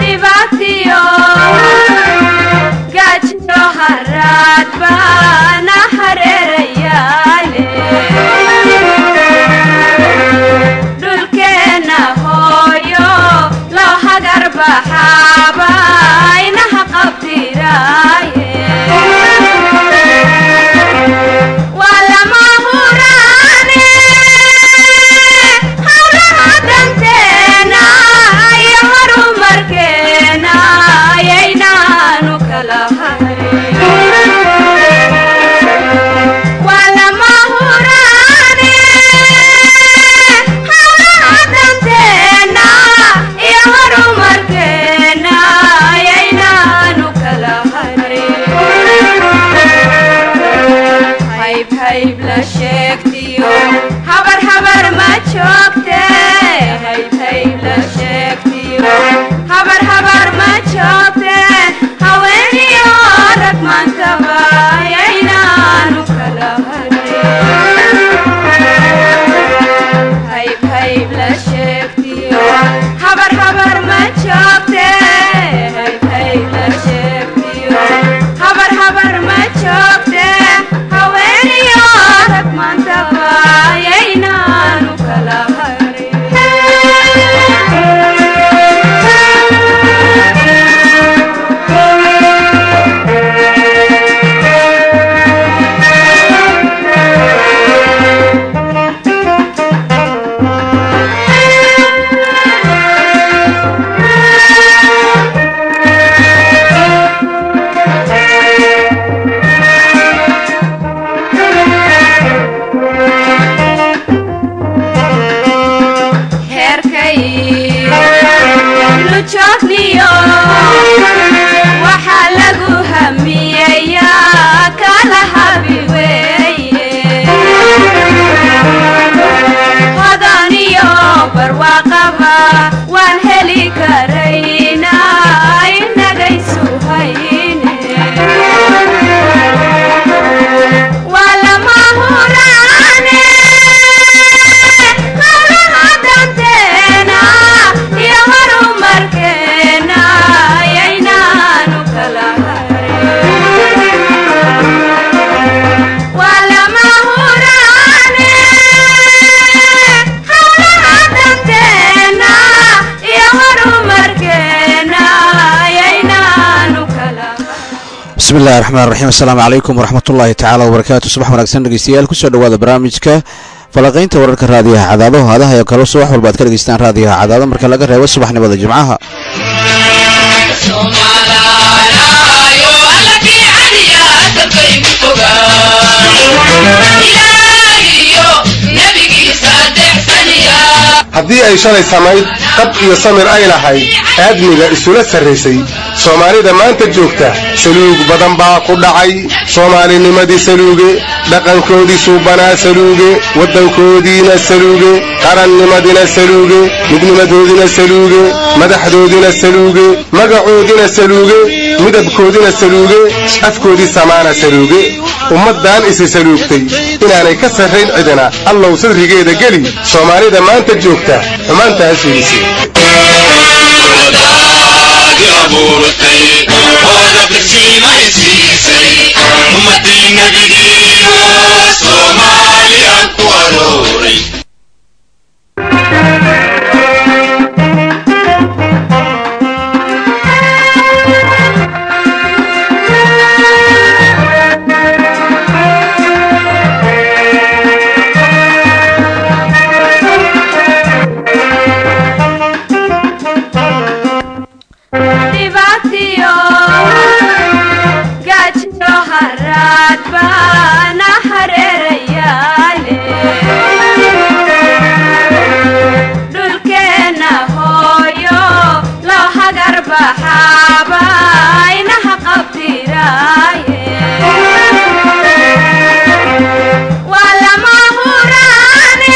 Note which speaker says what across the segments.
Speaker 1: dhibaatiyo gaajiyo haraad baana hareerayaale dhulkeenna hooyo loo hagar baxaaba inaha qabtiraaye waa lama huraane hawlaha danteena iyo horumarkeena ayaynaanu kala harin waa lama huraane hawlaha danteena iyo horumarkeena ayaynaanu kala harin hayb hayb la sheegtiyo habar habar ma joogte hayb hayb la sheegtiyo habar habar ma joogte haweeniyo rag maantaba ayaynaanu kala harin hayb hayb la sheegtiyo habar habar ma joogte hayb hayb la sheegtiyo habar habar ma joogte haweeniyo rag maantaba ayaynaanu kala heerkay lujoogniyo waxaa lagu hamiyayaa kala habi weeye hodaniyo barwaaqaba waan heli karaynaa inagaysu hayne waa lama huraane hawlaha danteena iyo horumarkeena ayaynaanu kala harin waa lama huraane hawlaha danteena iyo horumarkeena ayaynaanu kala
Speaker 2: bismi illahi raxmaan raxiim assalaamu calaykum waraxmatullaahi tacaala wabarakaatu subax wanaagsan dhegeystayaal kusoo dhowaada barnaamijka falaqaynta wararka raadiyaha cadaado haadaha iyo kale subax walba ad ka dhegeystaan raadiyaha cadaado marka laga reebo subaxnimada jimcaha
Speaker 3: haddii ay shalay samayd qab iyo samir ay lahayd aadmiga isula sarraysay soomaalida maanta joogta saluug badan baa ku dhacay soomaalinimadii saluuge dhaqankoodii suubanaa saluuge waddankoodiina saluuge qarannimadina saluuge midnimadoodina saluuge madaxdoodina saluuge magacoodina saluuge midabkoodina saluuge afkoodii samaana saluuge ummaddan isi saluugtay inaanay ka sarrayn cidina allow sadrigeeda geli soomaalida maanta joogta xumaantaas fiidisay
Speaker 1: dhibaatiyo gaajiyo haraad baana hareerayaale dhulkeenna hooyo loo hagar baxaaba inaha qabtiraaye waa lama huraane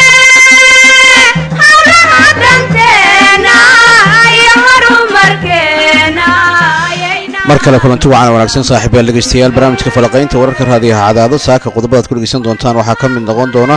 Speaker 1: hawlaha danteena iyo horumarkeena ayayna
Speaker 2: mar kale kulanti wacan wanaagsan saaxiibayaal dhegeystayaal barnaamijka falaqaynta wararka raadiyaha cadaado saaka qodobadaad ku dhegeysan doontaan waxaa ka mid noqon doona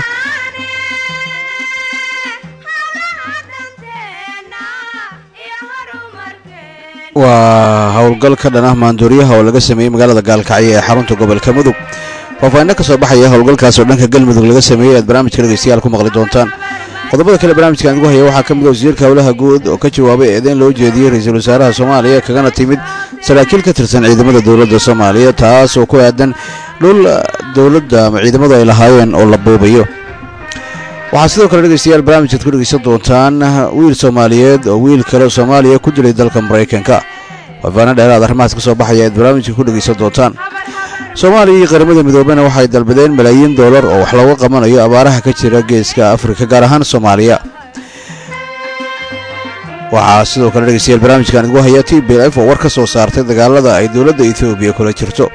Speaker 1: danteena iyo horumarkeena
Speaker 2: waa howlgal ka dhan ah maanduuriyaha oo laga sameeyey magaalada gaalkacyo ee xarunta gobolka mudug faahfaahinno ka soo baxaya howlgalkaas oo dhanka galmudug laga sameeyey aad barnaamijka dhegeystayaal ku maqli doontaan qodobada kale barnaamijkan ugu haya waxaa ka mid a wasiirka howlaha guud oo ka jawaabay eedeyn loo jeediyey ra-iisul wasaaraha soomaaliya kagana timid saraakiil ka tirsan ciidamada dowladda soomaaliya taas oo ku aadan dhul dowladda ama ciidamadu ay lahaayeen oo la buubayo waxaa sidoo kale dhegeystayaal barnaamijkaad ku dhegeysan doontaan wiil soomaaliyeed oo wiil kale soomaaliya ku dilay dalka maraykanka faahfaahino dheeraad arrimahaas ka soo baxaya aad barnaamijka ku dhegeysan doontaan soomaaliya iyo qaramada midoobena waxay dalbadeen malaayiin doolar oo wax looga qabanayo abaaraha ka jira geeska afrika gaar ahaan soomaaliya waxaa sidoo kale dhegeystayaal barnaamijkan igu haya t b f oo war ka soo saartay dagaalada ay dowladda etoobiya kula jirto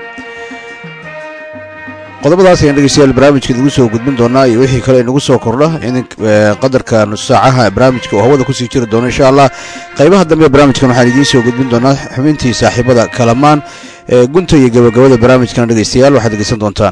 Speaker 2: qodobadaas ayaan dhegeystayaal barnaamijka idigu soo gudbin doonaa iyo wixii kale inagu soo kordha in qadarka nus saacaha barnaamijka oo hawada kusii jiri doono insha allah qaybaha dambe barnaamijkan waxaan idiin soo gudbin doonaa xubintii saaxiibada kalamaan ee gunta iyo gabagabada barnaamijkan dhegeystayaal waxaad dhegeysan doontaan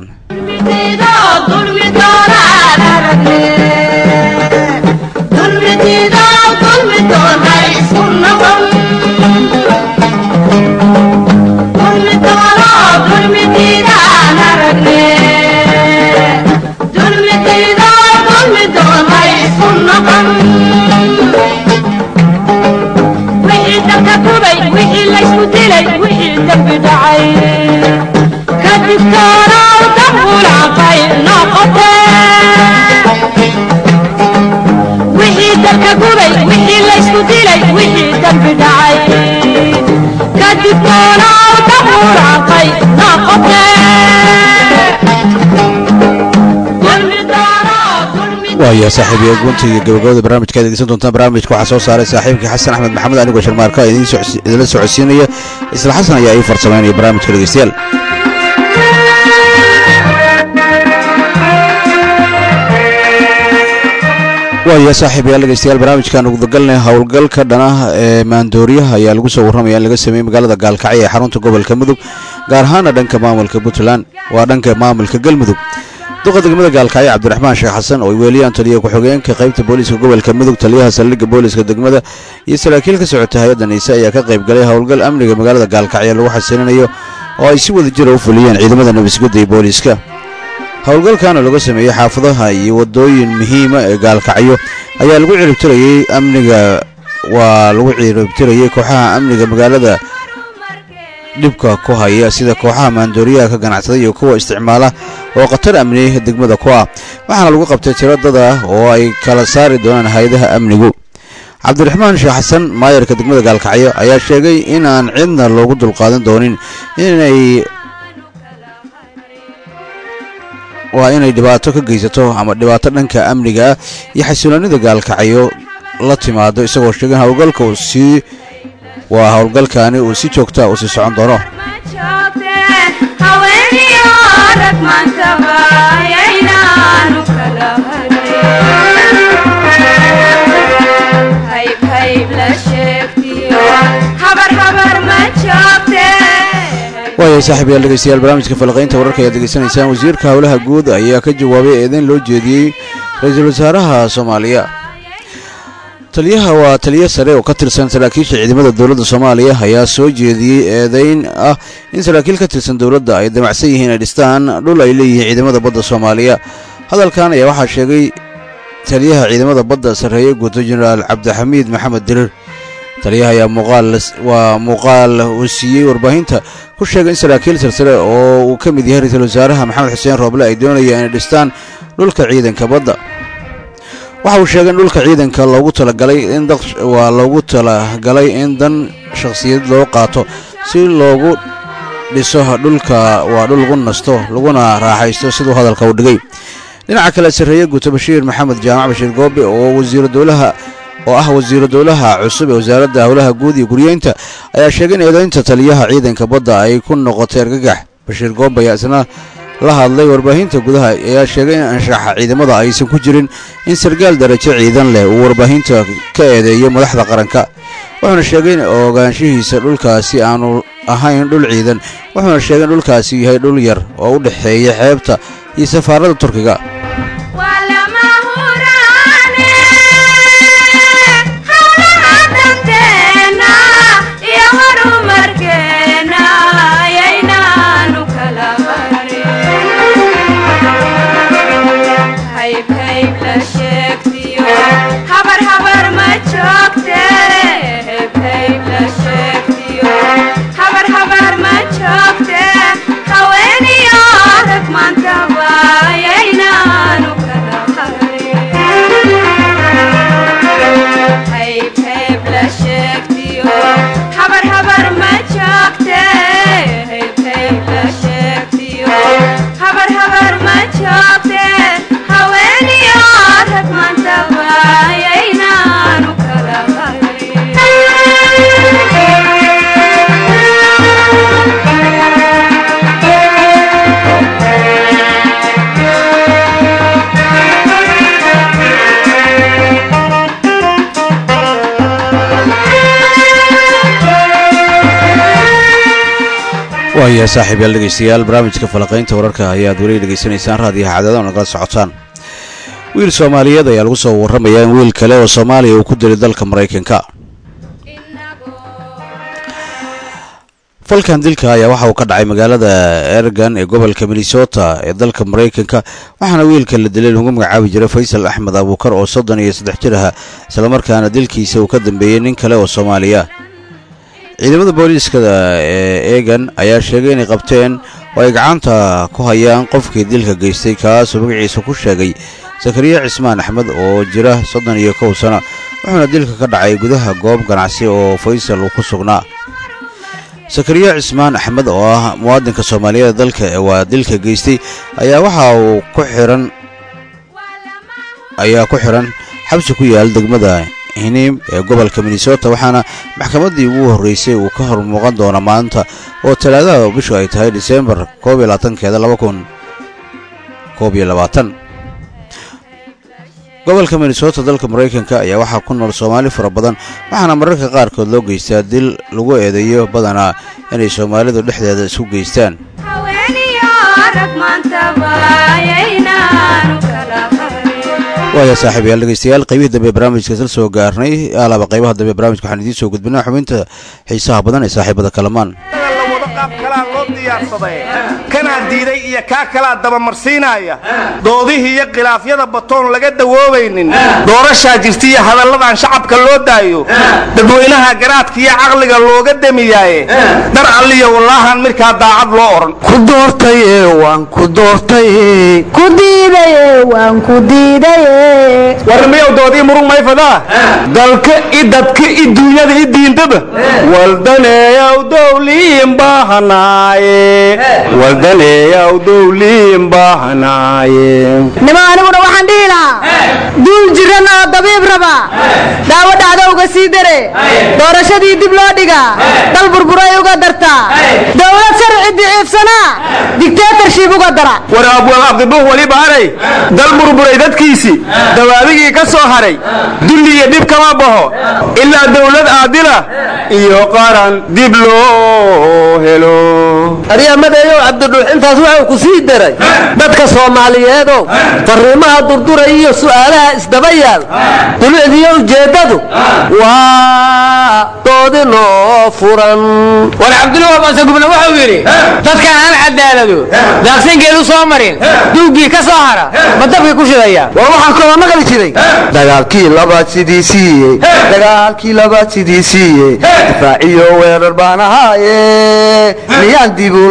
Speaker 2: waaya saaxiibiya gunta iyo gabagabada barnaamijka ad degeysan doontaan barnaamijka waxaa soo saaray saaxiibkii xasan axmed maxamed anigoo sharmaarka idinla socodsiinaya isla xasan ayaa ii farsamaynaya barnaamijka dhegeystayaal waaya saaxiibayaal dhegeystayaal barnaamijkan ugudagalnay howlgalka dhanah ee maandooriyaha ayaa lagu soo warramaya in laga sameeyey magaalada gaalkacyo ee xarunta gobolka mudug gaar ahaana dhanka maamulka puntland waa dhanka maamulka galmudug duqa degmada gaalkacyo cabdiraxmaan sheekh xasan oo weeliyaan taliya ku-xigeenka qaybta booliiska gobolka mudug taliyaha saldhigga booliiska degmada iyo saraakiil ka socota hay-adda niise ayaa ka qayb galay howlgal amniga magaalada gaalkacyo lagu xasilinayo oo ay si wada jira u fuliyeen ciidamada nabadgudda iyo booliiska howlgalkan oo laga sameeyey xaafadaha iyo wadooyin muhiima ee gaalkacyo ayaa lagu ciribtirayey amniga waa lagu ciribtirayey kooxaha amniga magaalada dhibka ku haya sida kooxaha maandooriyaha ka ganacsada iyo kuwa isticmaala oo khatar amni degmada ku ah waxaana lagu qabtay tiro dad ah oo ay kala saari doonaan hay-adaha amnigu cabdiraxmaan sheekh xasan maayarka degmada gaalkacyo ayaa sheegay in aan cidna loogu dulqaadan doonin inay waa inay dhibaato ka geysato ama dhibaato dhanka amniga ah iyo xasiloonida gaalkacyo la timaado isagoo sheegay howlgalka uu sii waa howlgalkaani uu si joogtaa uu sii socon doono waaya saaxiibayaal dhegeystayaal barnaamijka falaqaynta wararka ayaad degeysanaysaan wasiirka howlaha guud ayaa ka jawaabay eedeyn loo jeediyey ra-iisul wasaaraha soomaaliya taliyaha waa taliyo sare oo ka tirsan saraakiisha ciidamada dowladda soomaaliya ayaa soo jeediyey eedeyn ah in saraakiil ka tirsan dowladda ay damacsan yihiin ay dhistaan dhul ay leeyihiin ciidamada badda soomaaliya hadalkan ayaa waxaa sheegay taliyaha ciidamada badda sarreeye guuto jenaraal cabdixamiid maxamed dirir taliyaha ayaa muuqaal waa muuqaal uu siiyey warbaahinta ku sheegay in saraakiil silsile oo uu ka mid yahay ra-iisul wasaaraha maxamed xuseen rooble ay doonayaan inay dhistaan dhulka ciidanka badda waxa uu sheegay in dhulka ciidanka loogu talagalay in waa loogu talagalay in dan shakhsiyad loo qaato si loogu dhiso dhulka waa dhul lagu nasto laguna raaxaysto siduu hadalka u dhigay dhinaca kale sarreeye guuto bashiir maxamed jaamac bashiir goobe oo wasiiru dowlaha oo ah wasiiru dowlaha cusub ee wasaaradda howlaha guud iyo guryeynta ayaa sheegay in eedaynta taliyaha ciidanka badda ay ku noqotay argagax bashiir goobe ayaa isna la hadlay warbaahinta gudaha ayaa sheegay in anshaxa ciidamada aysan ku jirin in sargaal darajo ciidan leh uu warbaahinta ka eedeeyo madaxda qaranka wuxuuna sheegay in ogaanshihiisa dhulkaasi aanu ahayn dhul ciidan wuxuuna sheegay in dhulkaasi yahay dhul yar oo u dhexeeya xeebta iyo safaaradda turkiga
Speaker 1: howlaha danteena iyo
Speaker 2: waaya saaxiib yaal dhegeystayaal barnaamijka falaqaynta wararka ayaad weli dhegeysanaysaan raadiyaha cadaada oo nagala socotaan wiil soomaaliyeed ayaa lagu soo warramayaa in wiil kale oo soomaaliya uu ku dilay dalka maraykanka falkan dilka ayaa waxa uu ka dhacay magaalada ergan ee gobolka minnesota ee dalka maraykanka waxaana wiilka la dilay lagu magacaabi jiray faysal axmed abuukar oo soddon iyo saddex jir aha islamarkaana dilkiisa uu ka dambeeyey nin kale oo soomaaliya ciidamada booliiska ee eegan ayaa sheegay inay qabteen oo ay gacanta ku hayaan qofkii dilka geystay kaasoo magaciisa ku sheegay sakariya cismaan axmed oo jira soddon iyo kow sano wuxuuna dilka ka dhacay gudaha goob ganacsi oo faysal uu ku sugnaa sakariya cismaan axmed oo ah muwaadinka soomaaliyeed dalka waa dilka geystay ayaa waxa uu ku xiran ayaa ku xiran xabsi ku yaal degmada hiniim ee gobolka minnesota waxaana maxkamaddii ugu horreysay uu ka hor muuqan doona maanta oo talaadaha bishu ay tahay disembar koob iyo labaatankeeda laba kun koob iyo labaatan gobolka minnesota dalka maraykanka ayaa waxaa ku nool soomaali fara badan waxaana mararka qaarkood loo geystaa dil lagu eedeeyo badanaa inay soomaalidu dhexdeeda isku geystaan
Speaker 1: haweeniyo rag maantaba ayaynaanu kala qarin
Speaker 2: waaya saaxiibayaal dhegeystayaal qaybihii dambe ee barnaamijka isla soo gaarnay alaaba qaybaha dambe ee barnaamijka waxaan idiin soo gudbinaa xubinta xiisaha badan ee saaxiibada kalamaan
Speaker 4: la wado qaab kalaa loo diyaarsaday kanaa diiday iyo kaa kalaa dabamarsiinaya doodihii iyo khilaafyada batoon laga dawoobaynin doorashaa jirta iyo hadalladan shacabka loo daayo dadweynaha garaadka iyo caqliga looga demiyaaye dar alliyo wallaahan midkaa daacad loo odhan
Speaker 5: ku doortaye waan ku doortaye
Speaker 6: ku diidaye waan ku diidaye
Speaker 4: warmiyow doodii murug mayfadaa dalka i dadka i duunyada i diindaba waldaneeyaw dowliin baahanaaye waldaneeyaw dowliin baahanaaye
Speaker 6: nima aniguna waxaan dhihi lahaa duul jiran oo dabiib raba daawo dhacdowga sii dare doorashadii dib loo dhigaa dal burburay uga dartaa dowlad sharci daciifsanaa digteetarshib uga dara
Speaker 4: war abwaan abdibuh weli baaray dal burburay dadkiisii dawaadigii ka soo haray dulli iyo dhib kama baxo ilaa dowlad aadila iyo qaran dib loo helo
Speaker 5: aryamadeeyow cabdidhuux intaas wuxuu ku sii daray dadka soomaaliyeedow fariimaha durduray iyo su'aalaha isdaba yaal dulicdiyo ujeeddadu waa doodinoo furan
Speaker 7: war cabdullah masagubna wuxuu yidhi dadkan aan cadaalado daaqsinkeedu soo marin duuggii ka soo hara ma dabkii ku shidaya
Speaker 5: war waxaan kaloo maqli jiray dagaalkii labaad sidii siiyey dagaalkii labaad sidii siiyey difaaciyo weerar baan ahaaye miyaan dib u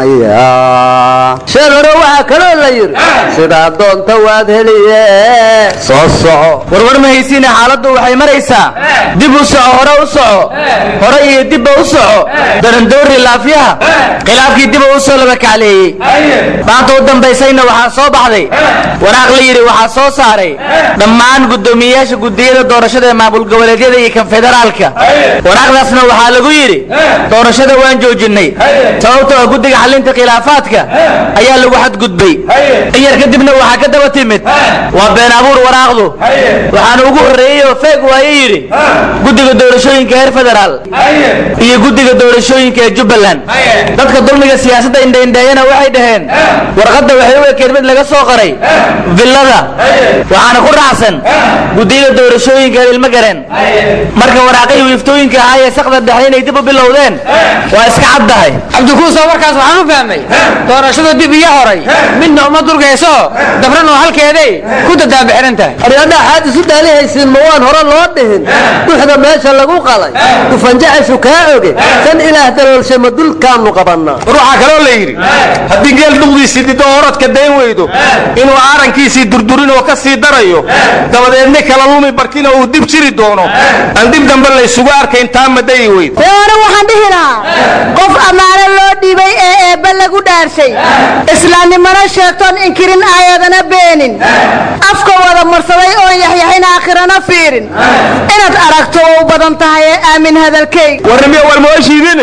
Speaker 5: laabanayaa sheer hore waxaa kaloo la yidhi sidaa doonta waad heliye soo soco
Speaker 7: warwar ma haysiine xaaladdu waxay maraysaa dib u soco hore u soco hore iyo dibba u soco darandoori laafyaha khilaafkii diba u soo laba kacleeyey maanta u dambaysayna waxaa soo baxday waraaq la yidhi waxaa soo saaray dhammaan guddoomiyeyaasha gudiyada doorashada ee maamul goboleedyada iyo kan federaalka waraaqdaasna waxaa lagu yidhi doorashada waan joojinnay sababtoo ah guddiga xallinta khilaafaadka ayaa lagu xadgudbay in yar kadibna waxaa ka daba timid waa been abuur waraaqdu waxaana ugu horreeyey oo feeg waaye yidhi guddiga doorashooyinka heer federaal iyo guddiga doorashooyinka ee jubbaland dadka dulmiga siyaasadda indhaindheeyana waxay dhaheen warqadda waxay u ekeed mid laga soo qoray villada waxaana ku raacsan guddiyada doorashooyinka reer ilmagaren marka waraaqihii wiiftooyinka ahaa ee sakda dhexe inay dib u bilowdeen waa iska caddahay cabdikuuso warkaas waxaan u fahmay doorashada dib iyo horay midna uma durgayso dabran oo halkeeday ku dadaabixiran tahay
Speaker 5: aryadha xaad isu dhaalihaysiin ma waan hore loo dhihin duxda meesha lagu qalay dufanjacaysu kaa oge kan ilaah daloolshay ma dulkaannu qabannaa
Speaker 4: ruuxaa kaloo la yidhi haddii geel dhuqdiisii dido orodka dayn weydo inuu aarankiisii durdurin oo ka sii darayo dabadeedna kala lumi barkina uu dib jiri doono aan dib dambe laysugu arkayn taa madayi weyd
Speaker 6: ore waxaan dhihi lahaa qof ammaano loo dhiibay ee eebbe lagu dhaarshay islaamnimana sheegtoon inkirin aayadana beenin afka wada marsaday oon yaxyaxin aakhirana fiirin inaad aragto oo u badan tahay ee aamin hadalkayg
Speaker 4: warnimiya war mooshiidin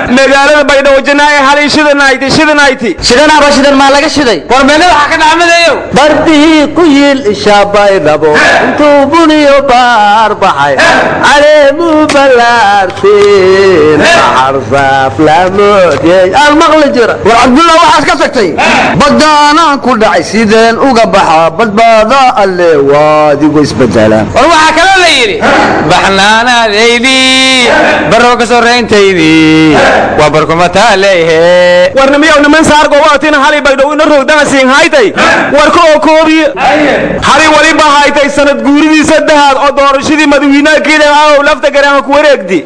Speaker 4: magaalada baydhabo janaaye halay shidanayti shidanayti
Speaker 7: shidanaaba shidan maa laga shiday
Speaker 4: warmeele waxaa ka dhacmadayo
Speaker 5: bardihii ku yiil isha baydhabo intuu buniyo baar baxay caleemuu ballaarteen baxarsaaf lamoodiyey aan maqli jira war cabdulla waxaad ka tagtay badaanaan ku dhacay sideen uga baxaa badbaada alle waadigu isbedelaan
Speaker 4: war waxaa kaloo la yidhi baxnaanaadaydii barro ka sorayntaydii waa barkuma taaleehe warnimiyow niman saargo waatina halay baydhow ina rogdana siin haytay warka oo koobiye halay waliba haytay sanad guuridii saddexaad oo doorashadii madawiinaha kiidan ahow lafta garaama ku wareegdi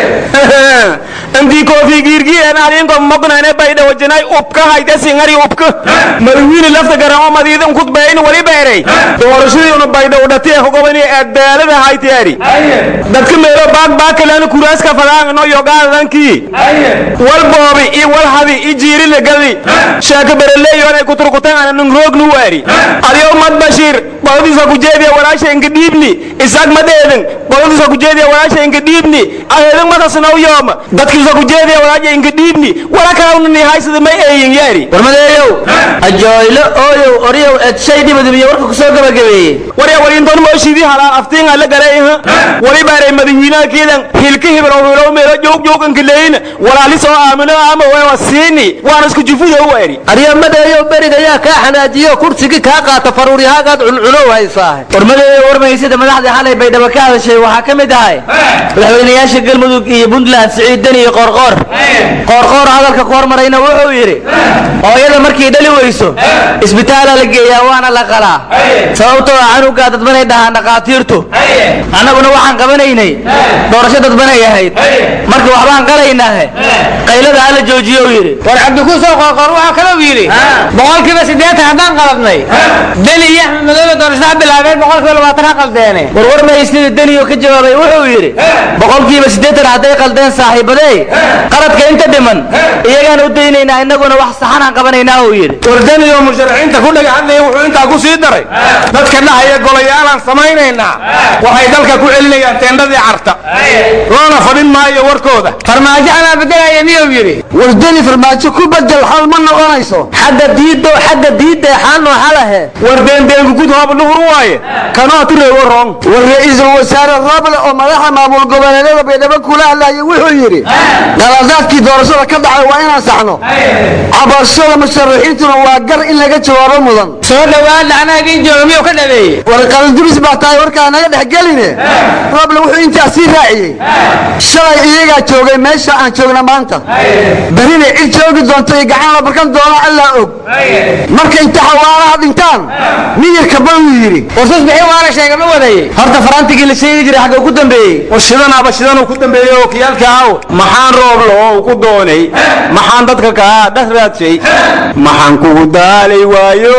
Speaker 4: intii koofi giirgiiran alinko mognane baydhawo janay ubka hayta singari ubka madawiine lafta garaama madiidan kudbeyn waliba erey doorashadii una baydhawo dhatiya kugobani adaalada haytiari dadka meelo baag baakalaana kuraaska fadaangano yogaadankii wal boobi i wal hadi i jiiri lagadi sheeka bereleeyonay kuturkutan nungroognu waari adiyo mad bashiir qoladiisa ku jeediya walaasha inka dhiibni isaag madeedan qoladiisa ku jeediya walaasha inka dhiibni aheedan madasnaw yooma dadkiisa ku jeediya walaasha inka dhiibni wala kalawnani haysada may eeyin yaari
Speaker 7: warmadeeyow ajooylo ooyow oryow eed shay dhibadimiyo warka kusoo gabagabeeyey
Speaker 4: warya walintoon mooshidii halaal aftiinga la galay wali baaray madawiinaha kiidan hilka hibro hilo meelo joog jooganka leyna walaalis oo aamino ama waa siini waana isku jufuda u waari
Speaker 5: aryamadeeyo beriga yaa kaa xanaajiyo kursigii kaa qaata faruuryahaagaad cuncunow haysaahe
Speaker 7: warmadeeyo warmaysida madaxdii xalay baydhabo ka hadashay waxaa ka mid ahay madaxweynayaasha galmudug iyo puntland siciid deni iyo qoorqoor qoorqoor hadalka ku hormarayna wuxuu yidhi hooyada markay dhali weyso isbitaala la geeyaa waana la qalaa sababtoo ah canugaa dadbanay dhahaan dhakhaatiirtu annaguna waxaan qabanaynay doorasho dadbanay ahayd marka waxbaan qalaynaahe qaylada hala joojiyo u yidhi
Speaker 8: war cabdikuusoo qoorqoor waxaa kalou yidhi boqolkiiba siddeetan haddaan qaladnay deni iyo axmed madoobe doorashada ha bilaabeen boqolkiiba labaatan ha qaldeene
Speaker 7: warwar mahaysnida deniyo ka jawaabay wuxuu yidhi boqolkiiba siddeetan hadday qaldeen saaxiibadey qaladka inta dhiman iyagaan u daynaynaa innaguna wax saxan aan qabanaynaa uu yidhi
Speaker 4: wardaniyo musharaxiinta ku dhaga hadlaya wuxuu intaa ku sii daray dadka dhahaya golayaalaan samaynaynaa waxay dalka ku celinayaan teendhadii carta loona fadhin maayo warkooda
Speaker 8: farmaajo anaa bedelaya miyuu yidhi
Speaker 5: wardani farmaajo ku bedel xal ma noqonayso
Speaker 7: xagga diiddo xagga diidda xaanoo xalahe
Speaker 4: war deendeenku gud hoob dhuhur waaye kanoo tureewo roong
Speaker 5: war ra-iisul wasaare roble oo madaxa maamul goboleedyada baydhabo kula hadlayay wuxuu yidhi qaladaadkii doorashada ka dhacay waa inaan saxno cabashada musharaxiintuna waa gar in laga jawaabo mudan
Speaker 8: soo dhowaad lacnaa idin jooga miyuu ka dhabeeyey
Speaker 5: war qalinduris baa tahay warkaa naga dhex geline roble wuxuu intaas sii raaciyey shalay iyagaa joogay meesha aan joogna maanta berina cid joogi doonto iyo gacan la barkan doona allaa og marka inta xawaaraha dhintaan miyirka bal wuu yidhi
Speaker 8: warsus bixi waana sheega ma wadayey
Speaker 7: horta farantigii la sheegi jiray xagga ku dambeeyey
Speaker 4: war shidanaaba shidanuu ku dambeeyey oo kiyaalka aw maxaan rooblo oo ku doonay maxaan dadka kaa dhas raadshay maxaan kugu daalay waayo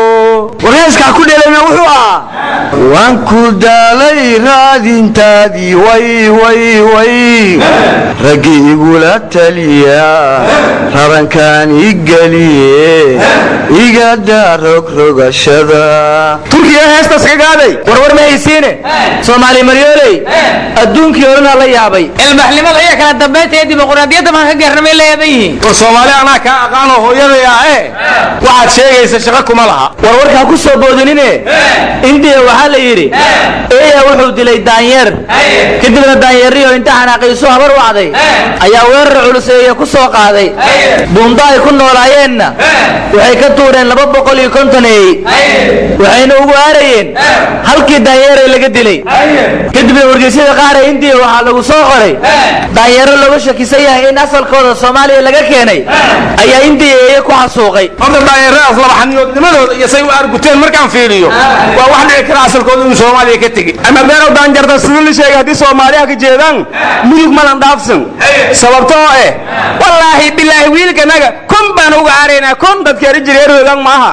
Speaker 5: warheeskaa ku dheelayna wuxuu ahaa waan ku daalay raadintaadii way way way raggii igula taliya rarankaan i geliye igada rogrogashada
Speaker 4: turkiga heestas ka gaaday
Speaker 7: warwar ma haysiine soomaali maryooley adduunkii odhanaa la yaabay
Speaker 8: ilbaxnimada iyo kala dambaynta iyo dimuquraadiyadda maan ka gaarnamay la yaaban yihiin
Speaker 4: war soomaali anaa kaa aqaanoo hooyaday ah e waxaad sheegaysa shaqo kuma laha
Speaker 7: warwarkaa ku soo boodinine indiya waxaa la yidhi eeya wuxuu dilay daanyeer kadibna daanyeeriyo inta xanaaqiisu habar wacday ayaa weerar culus eeya ku soo qaaday buundo ay ku noolaayeenna waxay ka tuureen laba boqol iyo konton eey waxayna ugu aarayeen halkii daanyeeray laga dilay kadibna wargeysyada qaar ee indiya waxaa lagu soo qoray daanyeero lagu shakisan yahay in asalkooda soomaaliya laga keenay ayaa indiya eeye ku xasuuqay
Speaker 4: horta daayaradaas labaxaniyoodnimadooda iyo say u arguteen markaan fiiriyo waa wax dhici kara asalkooda inuu soomaaliya ka tegi ama beerow daanjarta sida la sheegay haddii soomaaliya ka jeedaan mudug malan dhaafsan sababtoo eh wallaahi bilaahi wiilkanaga kun baan uga aaraynaa kun dadkeeri jireeroogan maaha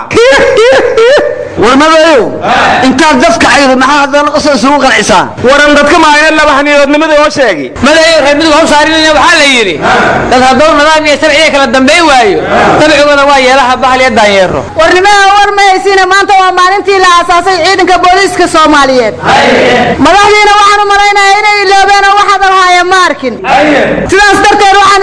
Speaker 5: warmadeeyo intaad dadka caydo maxaa haddana qosol isugu qancisaa
Speaker 4: waran dadka maayna labaxaniyoodnimada oo sheegi
Speaker 8: madayo reer midug haw saarinayna waxaa la yidhi dad hadduu nidaam iyo sharciga kala dambayn waayo dabcigooda waa yeelaha bahal iyo daanyeero
Speaker 6: warnimaha war ma haysiina maanta waa maalintii la aasaasay ciidanka booliiska soomaaliyeed madaxdiina waxaan u malaynayaa inay iloobeen oo wax hadalhaaya ma arkin sidaas darteed waxaan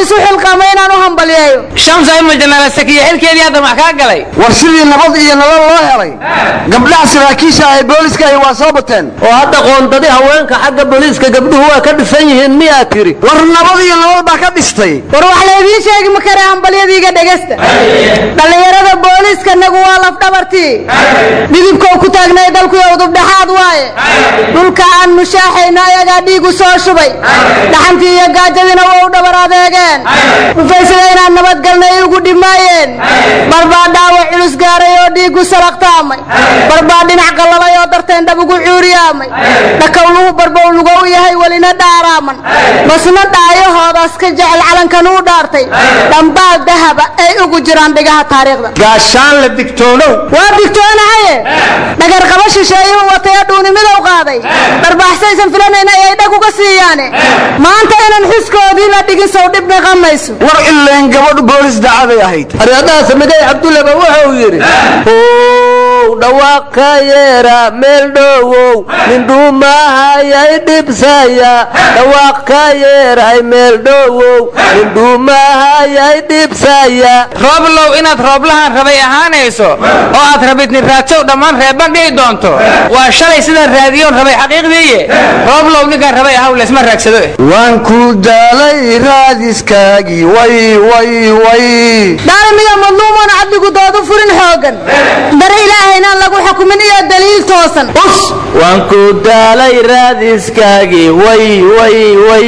Speaker 6: isu xilqaamay inaan u hambalyeeyo
Speaker 8: shamsa ima janaala sakiya xilkeedii hadda wax kaa galay
Speaker 5: war sidii nabad iyo nolol loo helay gabdhaha saraakiisha ay booliska ay waa soo bateen
Speaker 7: oo hadda qoondadii haweenka xagga booliiska gabdhuhu waa ka dhisan yihiin miyaa tiri
Speaker 5: war nabad iyo nolol baa ka dhistay
Speaker 6: war wax laydiin sheegi ma kare hambalyadiiga dhegasta dhallinyarada booliiska nagu waa lafdhabartii dhidibkou ku taagnay dalkuyo udubdhexaad waaye dhulka aan mushaaxayno ayagaa dhiigu soo shubay dhaxantii iyo gaajadiina waa u dhabar adeegeen dhufaysada inaan nabadgalnay ugu dhimaayeen barbaa dhaawac culus gaaray oo dhiigu salaqtaamay barbaa dhinac qallalay oo darteen dhab ugu cuuriyaamay dhakowluhu barbow lugow yahay welina dhaaraaman basna dhaayahoodaas ka jecel calankan uu dhaartay dhambaal dahaba ay ugu jiraan dhigaha taariikhda
Speaker 4: gaashaan la digtoonow
Speaker 6: waa digtoonahaye dhagarqaba shisheeyuu wataya dhuunimidow qaaday dharbaaxsaysan filanayn ayay dhag uga siiyaane maanta inaan xuskoodii la dhigin sow dhib dhaqamayso
Speaker 5: war ileen gabadhu boolis dacaday ahayd
Speaker 7: aryadaha samigay cabdullaba wuxuu yidhi ow dhawaaq ka yeera meel dhowow mindhuumahayay dhibsaya dhawaaq ka yeeray meel dhowow mindhuumahayay dhibsaya
Speaker 8: rooblow inaad rooblahan rabay ahaanayso oo aad rabidni raadsow dhammaan reeban dhihi doonto waa shalay sidaan raadiyoon rabay xaqiiqdiiye rooblow ninkaan rabay ahaw laysma raagsado eh
Speaker 5: waan ku daalay raadiskaagii way way way
Speaker 6: dhaalimiga madluumoon cadligu doodu furin xoogan dare ilaahaynaan lagu xukumin iyo daliil toosan
Speaker 7: us waan ku daalay raadiskaagii way way way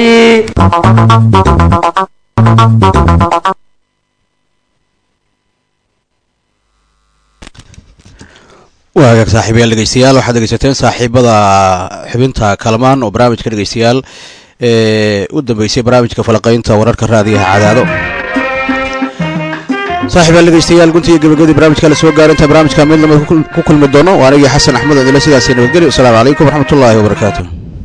Speaker 2: waa hagaag saaxiibayaal dhegeystayaal waxaad dhegeysateen saaxiibada xubinta kalamaan oo barnaamijka dhegeystayaal ee u dambeysay barnaamijka falaqaynta wararka raadiyaha cadaado saaxiibayaal dhegeystayaal guntiga gabagabadii barnaamijka la soo gaaro inta barnaamijka mid lamid ku kulmi doono waa anigii xasan axmed odile sidaasi nabadgelyo wasalaamu calaykum waraxmatullaahi wabarakaatu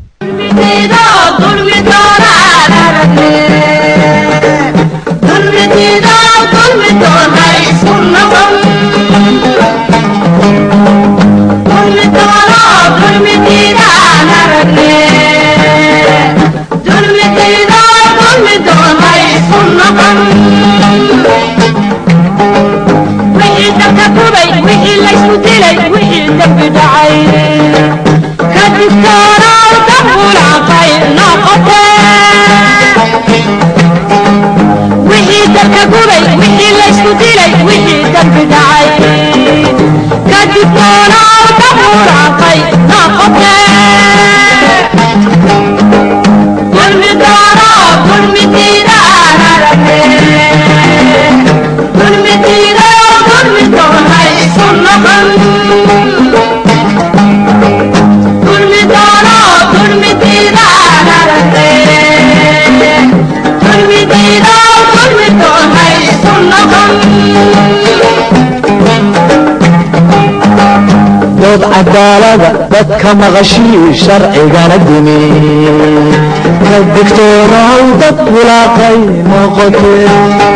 Speaker 9: dood cadaalada dadka maqashii sharcigana dimi ka digtoonaw dad bulaaqay noqotee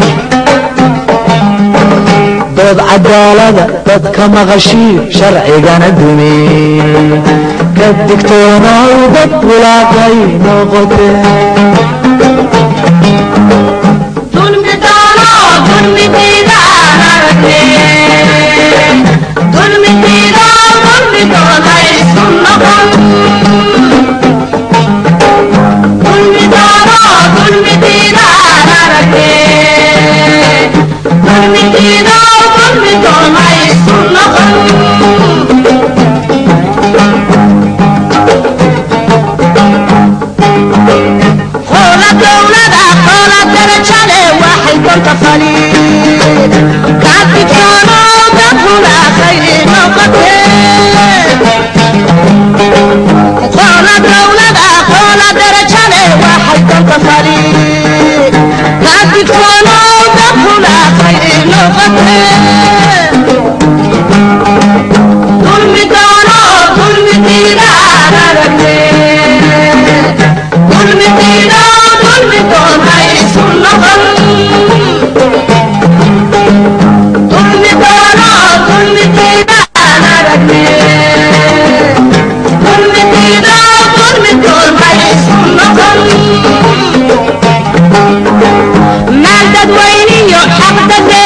Speaker 9: dood cadaalada dadka maqashii sharcigana dimi ka digtoonaw dad bulaaqay noqotee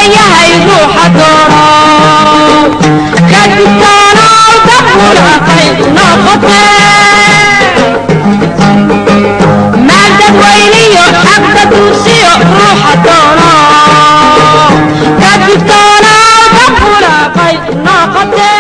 Speaker 1: yahay ruuxa doono ka digtoonow dabulaqay noqote maandadweyniyo xagda duursiyo ruuxa doono ka digtoonow dabulaqay noqote